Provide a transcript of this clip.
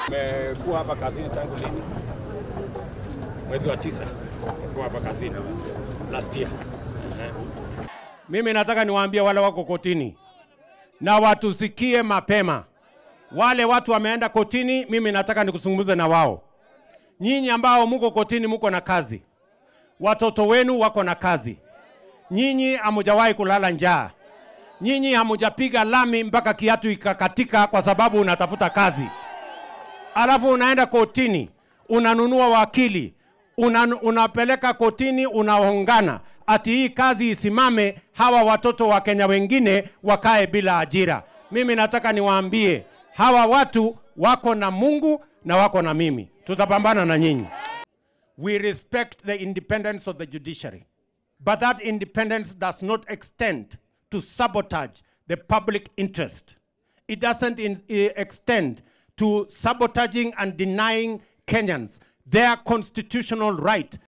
Nimekuwa hapa kazini tangu lini? Mwezi wa tisa nimekuwa hapa kazini last year. Mimi nataka niwaambie wale wako kotini na watusikie mapema. Wale watu wameenda kotini, mimi nataka nikuzungumze na wao. Nyinyi ambao muko kotini, muko na kazi, watoto wenu wako na kazi, nyinyi hamujawahi kulala njaa, nyinyi hamujapiga lami mpaka kiatu ikakatika kwa sababu unatafuta kazi alafu unaenda kotini unanunua wakili una, unapeleka kotini unaongana ati hii kazi isimame, hawa watoto wa Kenya wengine wakae bila ajira. Mimi nataka niwaambie hawa watu wako na Mungu na wako na mimi, tutapambana na nyinyi. We respect the independence of the judiciary, but that independence does not extend to sabotage the public interest. It doesn't in, eh, extend to sabotaging and denying Kenyans their constitutional right